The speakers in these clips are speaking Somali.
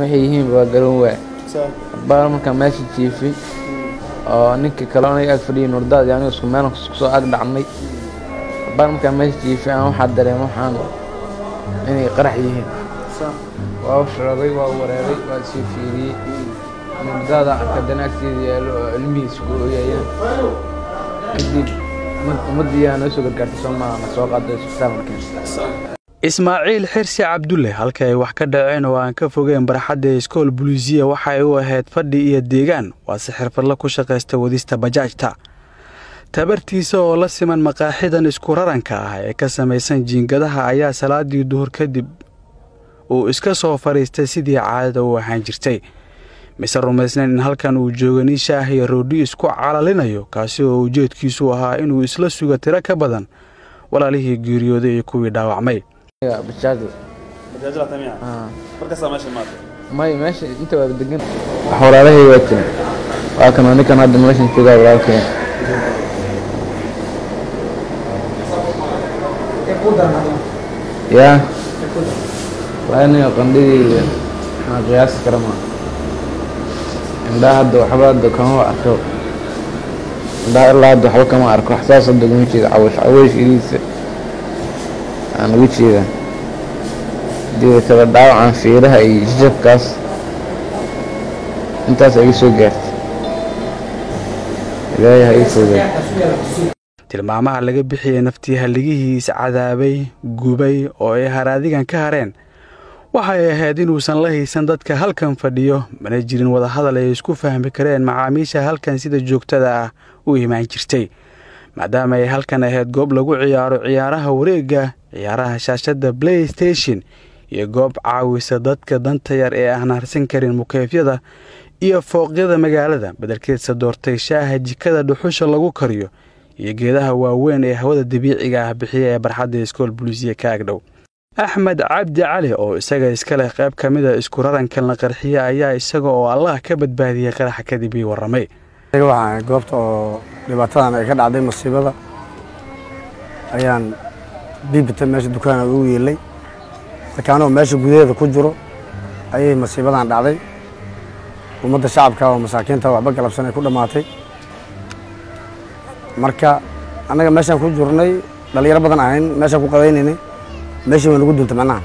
waxay yihiin waa garan waay baa markaa meesha jiifay oo ninkii kale aniga ag fadhiyay nurdaad iyo aniga isku meel soo ag dhacnay baa markaa meesha jiifay aan waxaa dareema waxaan inay qarax yihiin waa u sharaday waa u wareeray waa sii fiiriyey nurdaada arka dana agteeda yaallo oo cilmihiisa ku ooyayaan kadib ummaddii yaa noo soo gargaartay soo maaha na soo qaaday isbitaal markeen ismaaciil xirsi cabdulle halka ay wax ka dhaceen oo aan ka fogeen barxadda iskool buliisiya waxa ay u ahayd fadhi iyo deegaan waase xirfadla ku shaqaysta wadista bajaajta tabartiisa oo la siman maqaaxidan isku raranka ah ee ka samaysan jiingadaha ayaa salaadii duhur kadib uu iska soo fadhiistay sidii caadada u ahaan jirtay mise rumaysnayn in halkan uu jooga nin shaah iyo roodhi isku calalinayo kaasi oo ujeedkiisu ahaa inuu isla suga tiro ka badan walaalihii geeriyooday iyo kuwii dhaawacmay may meesha inta waa degan wax walaalahay waa jiran waa kan ninkan hadda meeshan joogaa walaalkeen yaa waa aniga qandhidii maxaa qiyaasi kara ma indhaha hadda waxba hadda kama arko indhaha ilaa hadda waxba kama arko wax saas hadda kuma jeeda cawash cawash iriisa aan ugu jeedaa dida kale dhaawacan fiiraha iyo jijabkaas intaas iga soo gaartay ilaahay ha ii fogaa tilmaamaha laga bixiyey naftii halligihii iscadaabay gubay oo ay haraadigan ka hareen waxay ahayd inuusan la haysan dadka halkan fadhiyo mana jirin wadahadal ay isku fahmi kareen macaamiisha halkan sida joogtada ah u imaan jirtay maadaama ay halkan ahayd goob lagu ciyaaro ciyaaraha wareegga ciyaaraha shaashadda play station iyo goob caawisa dadka danta yar ee aan harsan karin mukeefyada iyo fooqyada magaalada bedelkeedsa doortay shaaha jikada dhuxusha lagu kariyo iyo geedaha waaweyn ee hawada dabiiciga ah bixiya ee barxadda iskool buliisiya ka agdhow axmed cabdi cali oo isaga iska leh qayb ka mida isku rarankan la qarxiye ayaa isaga oo allah ka badbaadiyey qaraxa kadib ii warramay waxaan goobta oo dhibaatadan ay ka dhacday masiibada ayaan biibita meesha dukaana ugu yeelay markaanoo meesha gudaheeda ku jiro ayay masiibadan dhacday ummadda shacabka oo masaakiinta waxba galabsan ay ku dhammaatay marka annaga meeshaan ku jirnay dhalinyaro badan ahayn meeshaan ku qadaynaynay meeshii waa nagu duntay macnaha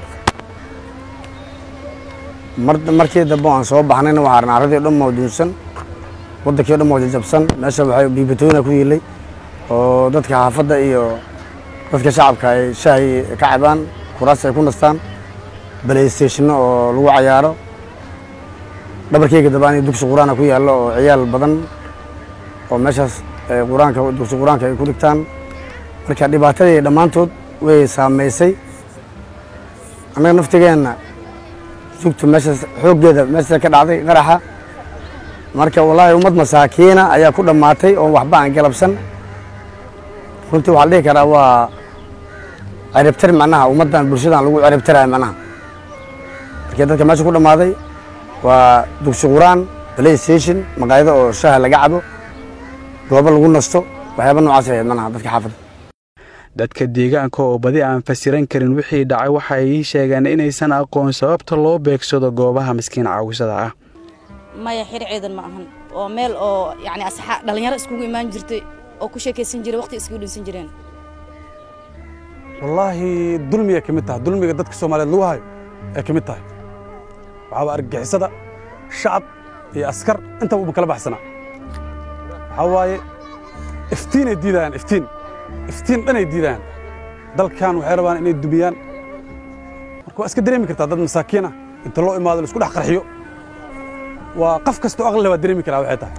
markii dambe aan soo baxnayna waxaa arnaa arradii o dhan moo duunsan waddankii o dhan moo jajabsan meesha waxay biibatooyina ku yiilay oo dadka xaafadda iyo dadka shacabka ay shaahi ka cabaan kuraas ay ku nastaan balaystationno oo lagu cayaaro dhabarkeyga dabaan dugsi qur-aana ku yaallo oo ciyaal badan oo meeshaas quraanka dugsi qur-aanka ay ku dhigtaan marka dhibaatadii dhammaantood way saamaysay annaga naftigeenna sugtu meeshaas xooggeeda meeshaas ka dhacday qaraxa marka wallaahi ummad masaakiina ayaa ku dhammaatay oo waxba aan galabsan runtii waxaa la dhihi karaa waa ciribtir macnaha ummaddan bulshadan lagu ciribtiraya macnaha markii dadka meesha ku dhammaaday waa dugsi quraan play station maqaayado oo shaha laga cabo goobo lagu nasto waxyaaba noocaas ahayd macnaha dadka xaafadda dadka deegaanka oo badi aan fasiran karin wixii dhacay waxay ii sheegeen inaysan aqoon sababta loo beegsado goobaha miskiin caawisada ah maya xir ciidan ma ahan oo meel oo yacni asxaa dhallinyaro iskugu imaan jirtay oo ku sheekaysan jiray waqti iskugu dhinsan jireen wallaahi dulmiyay ka mid tahay dulmiga dadka soomaaliyeed lagu hayo ay ka mid tahay waxaaba argagixisada shacab iyo askar intaba uba kala baxsanaa waxaa waaye iftiinay diidayaan iftiin iftiin dhanay diidayaan dalkan waxay rabaan inay dumiyaan marka waa iska dareemi kartaa dad masaakiin ah inta loo imaado la isku dhex qarxiyo waa qof kastoo aqli waa dareemi karaa waxay tahay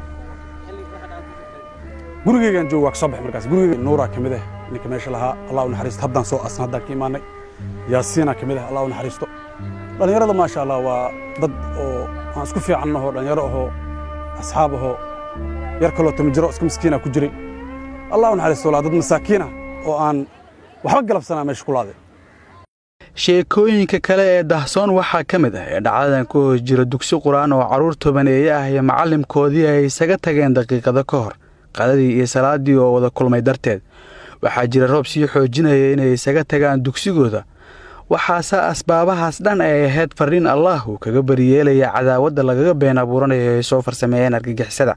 gurigeygaan joogo waa ka soo baxay markaas gurigeyga nuuraa ka mid ah ninka meesha lahaa allah u naxariisto haddaan soo asna haddaan ka imaanay yaasiinaa ka mid ah allah u naxariisto dhallinyarada maasha allah waa dad oo aan isku fiican ahoo dhallinyaro ahoo asxaab ahoo yar kaloo tamajiro iska miskiina ku jiray allah u naxariisto walaa dad masaakiin ah oo aan waxba galabsanaa meesha ku laaday sheekooyinka kale ee dahsoon waxaa ka mid ah ee dhacdadan ku hoos jira dugsi qur-aan oo carruur tobaneeye ah iyo macallimkoodii ay isaga tageen daqiiqado ka hor qadadii iyo salaadii oo wada kulmay darteed waxaa jira roob sii xoojinaya inay isaga tagaan dugsigooda waxaase asbaabahaas dhan ay ahayd fariin allah uu kaga bariyeelaya cadaawadda lagaga been abuuranayo ay soo farsameeyeen argagixisada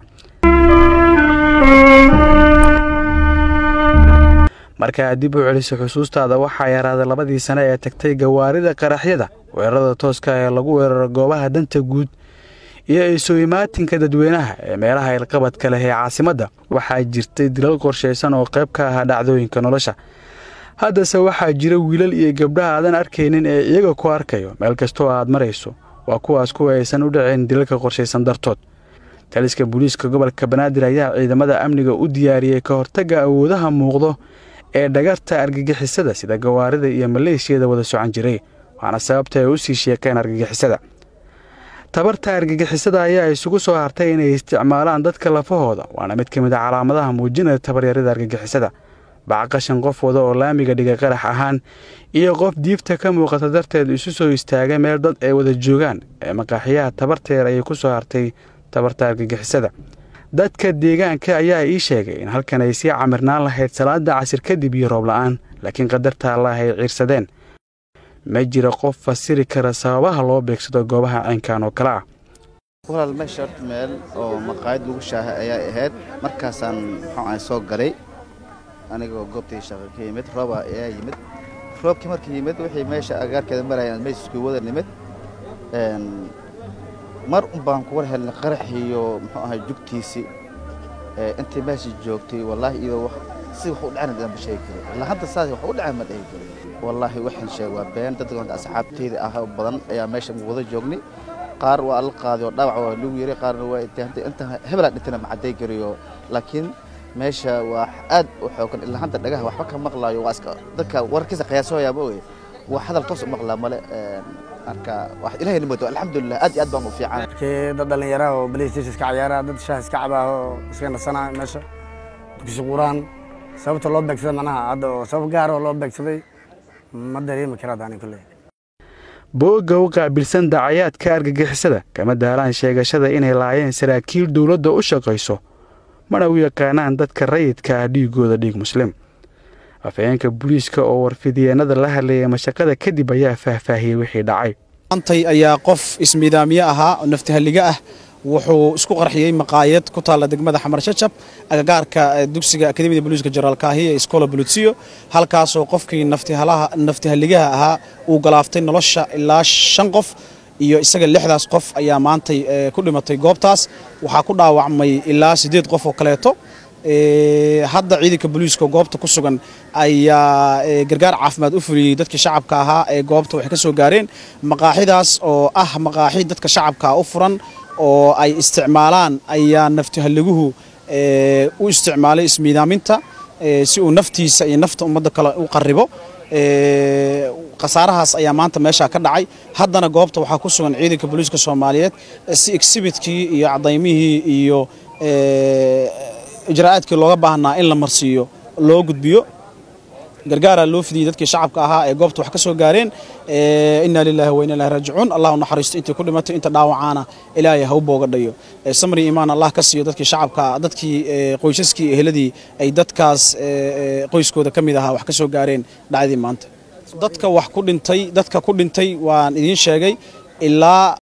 markaa dib u celiso xusuustaada waxaa yaraaday labadii sane ee tagtay gawaarida qaraxyada weerarada tooska ee lagu weeraro goobaha danta guud iyo isu imaatinka dadweynaha ee meelaha ilqabadka leh ee caasimadda waxaa jirtay dilal qorshaysan oo qayb ka ahaa dhacdooyinka nolosha haddase waxaa jira wiilal iyo gabdhaha aadan arkaynin ee iyaga ku arkayo meel kastoo aad marayso waa kuwaas kuwa aysan u dhaceen dilalka qorshaysan dartood taliska booliiska gobolka banaadir ayaa ciidamada amniga u diyaariyey ka hortagga awoodaha muuqdo ee dhagarta argagixisada sida gawaarida iyo maleeshiyada wada socan jiray waana sababta ay u sii sheekeen argagixisada tabarta argagixisada ayaa isugu soo hartay inay isticmaalaan dadka lafahooda waana mid ka mid a calaamadaha muujinaya tabaryarida argagixisada bacqashan qof wada oo laamiga dhiga qarax ahaan iyo qof diifta ka muuqata darteed isu soo istaagay meel dad ay wada joogaan ee maqaaxiyaha tabarteer ayay ku soo hartay tabarta argagixisada dadka deegaanka ayaa ii sheegay in halkan ay sii camirnaan lahayd salaada casir kadib iyo roob la'aan laakiin qadarta allah ay ciirsadeen ma jira qof fasiri kara sababaha loo beegsado goobaha caynkan oo kale ah walaal meesha horta meel oo maqaayad lagu shaahay ayaa ahayd markaasaan muxuu ahay soo galay anigoo goobtii shaqo ka yimid rooba ayaa yimid roobkii markii yimid wixii meesha agaarkeeda marayaan meysku wada nimid mar un baan ku war helnay qaraxiyo muxuu ahay jugtiisii intii meesha joogtay wallaahi iyadoo si wax u dhacana daan ma sheegi karo ilaa hadda saas wax u dhacay ma dhihi karo wallaahi waxaan sheeg waa been dad asxaabteyda ah oo badan ayaa meesha wada joognay qaar waa la qaaday oo dhaawac waa lagu yeray qaarna waa inta hebelaa dhintana ma cadday kariyo laakiin meesha waa aad u xoogan ilaa hadda dhagaha waxba ka maqlaayo waa iska dadka warkiisa qiyaasooyaa ma oye waa hadal toos u maqlaa male marka wax ilaahay nimado alxamdulilah aad iyo aad baan u fiican markii dad dhallinyaraha oo playstation iska ciyaara dad shaah iska cabaa oo iska nasanaa meesha dugsi quraan sababta loo beegsaday macnaha hadda oo sabab gaar oo loo beegsaday ma dareemi karaa daani kulley boogga u qaabilsan dacayaadka argagixisada kama daalaan sheegashada inay laayeen saraakiil dowladda u shaqayso mana u yaqaanaan dadka rayidka ah dhiigooda dhiig muslim afhayeenka booliiska oo warfidyeenada la hadlayay mashaqada kadib ayaa faahfaahiyey wixii dhacay antay ayaa qof ismiidaamiye ahaa oo naftihalliga ah wuxuu isku qarxiyey maqaayad ku taalla degmada xamar shajab agagaarka dugsiga akademiyada booliiska jenaraal kaahiya ee iskoola bulutsiyo halkaasoo qofkii naftihalligaha ahaa uu galaaftay nolosha ilaa shan qof iyo isaga lixdaas qof ayaa maantay ku dhimatay goobtaas waxaa ku dhaawacmay ilaa siddeed qof oo kaleeto hadda ciidanka booliiska goobta ku sugan ayaa gargaar caafimaad u fuliyey dadkii shacabka ahaa ee goobta waxay ka soo gaareen maqaaxidaas oo ah maqaaxi dadka shacabka u furan oo ay isticmaalaan ayaa naftihaliguhu u isticmaalay ismiidaaminta si uu naftiisa iyo nafta ummadda kale u qaribo khasaarahaas ayaa maanta meeshaa ka dhacay haddana goobta waxaa ku sugan ciidanka booliiska soomaaliyeed si exhibitkii iyo cadaymihii iyo ijraa'aadkii looga baahnaa in la marsiiyo loo gudbiyo gargaaraa loo fidiyey dadkii shacabka ahaa ee goobta wax ka soo gaareen inaa lilaahi wa inaa ilahi raajicuun allah u naxariisto intii ku dhimatay inta dhaawacaana ilaahay ha u booga dhayo samri imaan allah ka siiyo dadkii shacabka dadkii qoysaskii eheladii ay dadkaas qoyskooda ka mid ahaa wax ka soo gaareen dhacdii maanta dadka wax ku dhintay dadka ku dhintay waan idiin sheegay ilaa